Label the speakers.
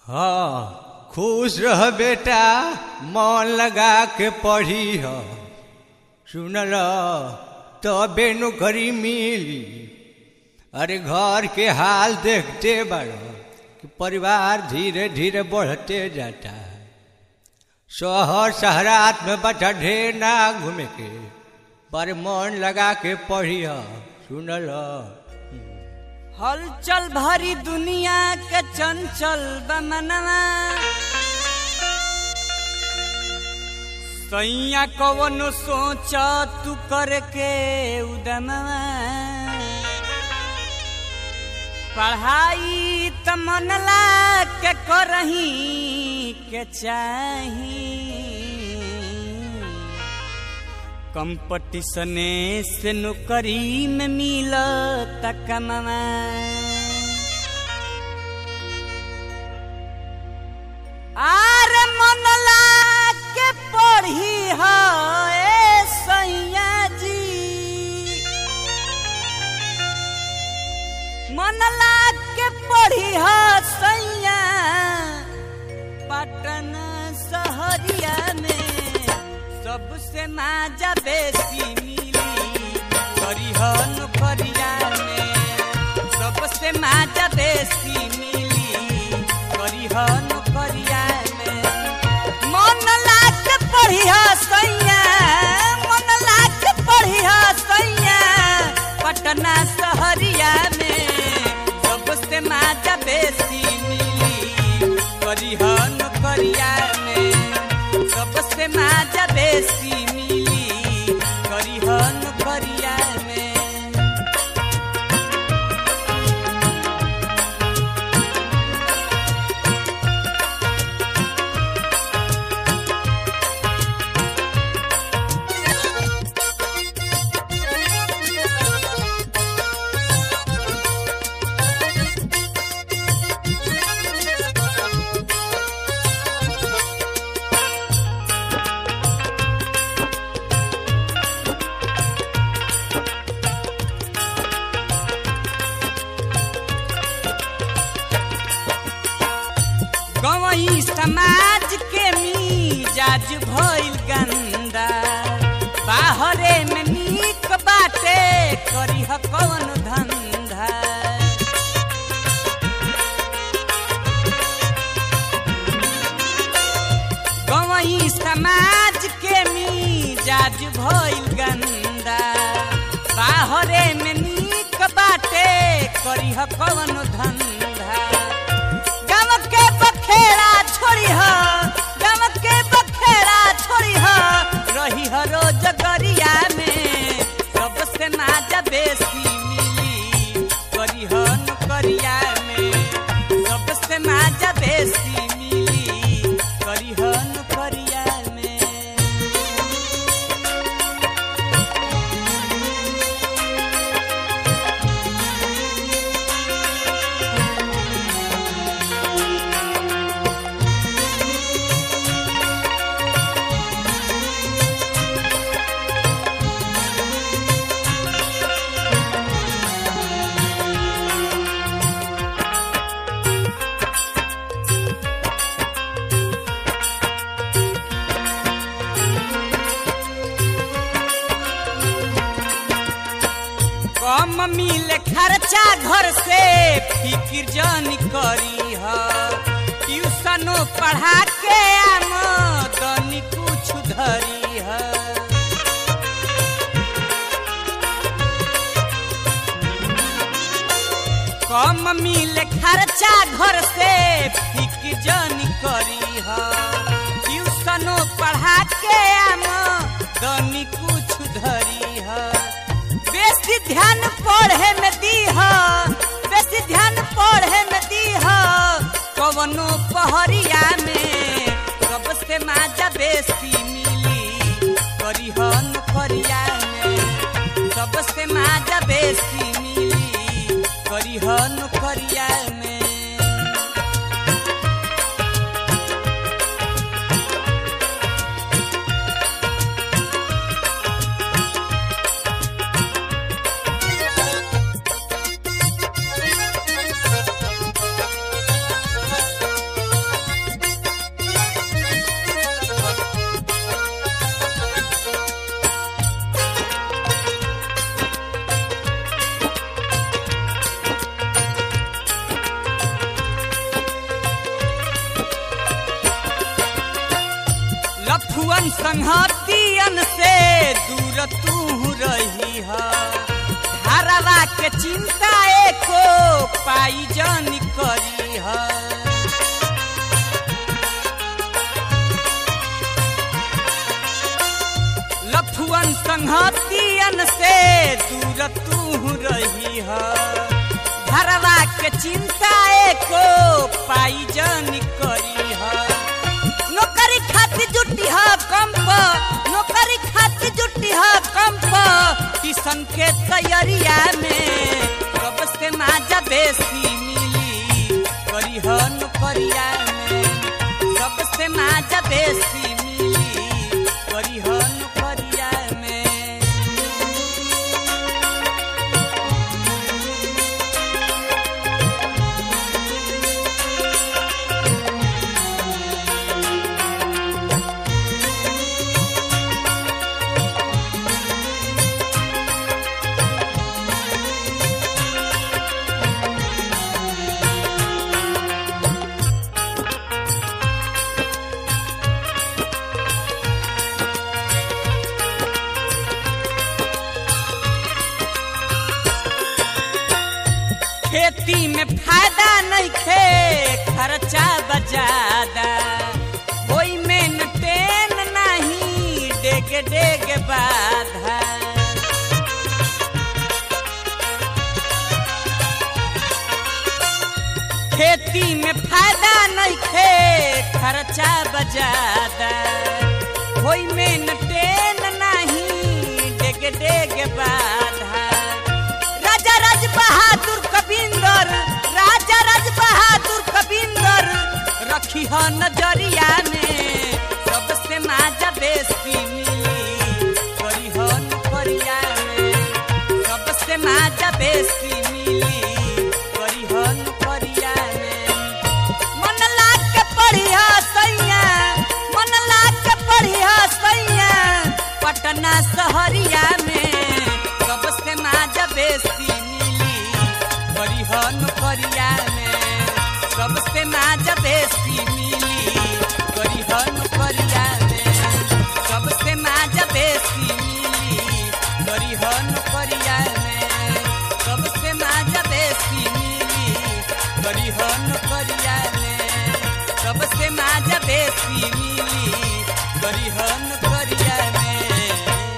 Speaker 1: हाँ खुश रह बेटा मन लगा के पढ़ी ह सुनल तबे नौकरी मिली अरे घर के हाल देखते बड़ो कि परिवार धीरे धीरे बढ़ते जाता है शहर शहरात में बच्चा ढेर ना घूमे के पर मन लगा के पढ़ी ह सुनल
Speaker 2: हलचल भरी दुनिया के चंचल बमनवा सैया कवन सोच तू करके उदमवा पढ़ाई त मन ला के करही के चाही कंपटीशने से नौकरी में मिल तकमवा आर मन ला के पढ़ी हो ए सैया जी मन ला के पढ़ी हो सैया पटन सहरिया में सबसे माजा बेसी मिली करिहन करिया में सबसे माजा बेसी मिली करिहन करिया में मन लाग पढ़िह सैया मन लाग पढ़िह सैया पटना सहरिया में सबसे माजा बेसी मिली करिहन करिया में सबसे माजा बेसी मिली करिहन करिया में गवई समाज के मिजाज भइल गंदा बाहरे में नीक बाटे करीह कौन धंधा गवई समाज के मिजाज भइल गंदा बाहरे में नीक बाटे करीह कौन धंधा गम के बखेड़ा छोड़ी ह गम के बखेड़ा छोड़ी ह रही ह रोज गरिया में सबसे माजा बेसी मिली करी ह करिया में सबसे माजा बेसी मिली करी ह करिया में कम मिले खर्चा घर से फिकिर जन करी ह ट्यूशनो पढ़ा के आमदनी कुछ धरी ह कम मिले खर्चा घर से फिकिर जन करी ह ट्यूशनो पढ़ा के आमदनी कुछ धरी ह बेसी ध्यान पढ़े में दीह बेसी ध्यान पढ़े में दीह कवनो पहरिया में सबसे माजा बेसी मिली करिहन करिया में सबसे माजा बेसी मिली करिहन करिया में लफुअन संहतियन से दूर तू रही है धारावा के चिंता एको पाई जन करी है लफुअन संहतियन से दूर तू रही है घरवा के चिंता एको पाई जन करी है नौकरी खातिर जुटी है कंप नौकरी खातिर जुटी है कंप किसन के तैयारिया में कब से माजा बेसी मिली करी है नौकरिया में सबसे माजा बेसी मिली करी है नौकरिया में खेती में फायदा नहीं खे खर्चा बजादा कोई मेंटेन नहीं डेग डेग बाधा खेती में फायदा नहीं खे खर्चा बजादा कोई मेंटेन नहीं डेग डेग बाधा राजा राज बहादुर कबिंदर राजा राज बहादुर कबिंदर रखी है नजरिया में सबसे माजा बेसी मिली करी है नौकरिया में सबसे माजा बेसी मिली करी है नौकरिया में मन लाग के पढ़िया सैया मन लाग के पढ़िया सैया पटना शहरिया में सबसे माजा बेसी मिली करी है नौकरिया में सबसे माजा बेसी मिली करी है नौकरिया में सबसे माजा बेसी मिली करी है नौकरिया में सबसे माजा बेसी मिली करी है नौकरिया में सबसे माजा बेसी मिली करी है नौकरिया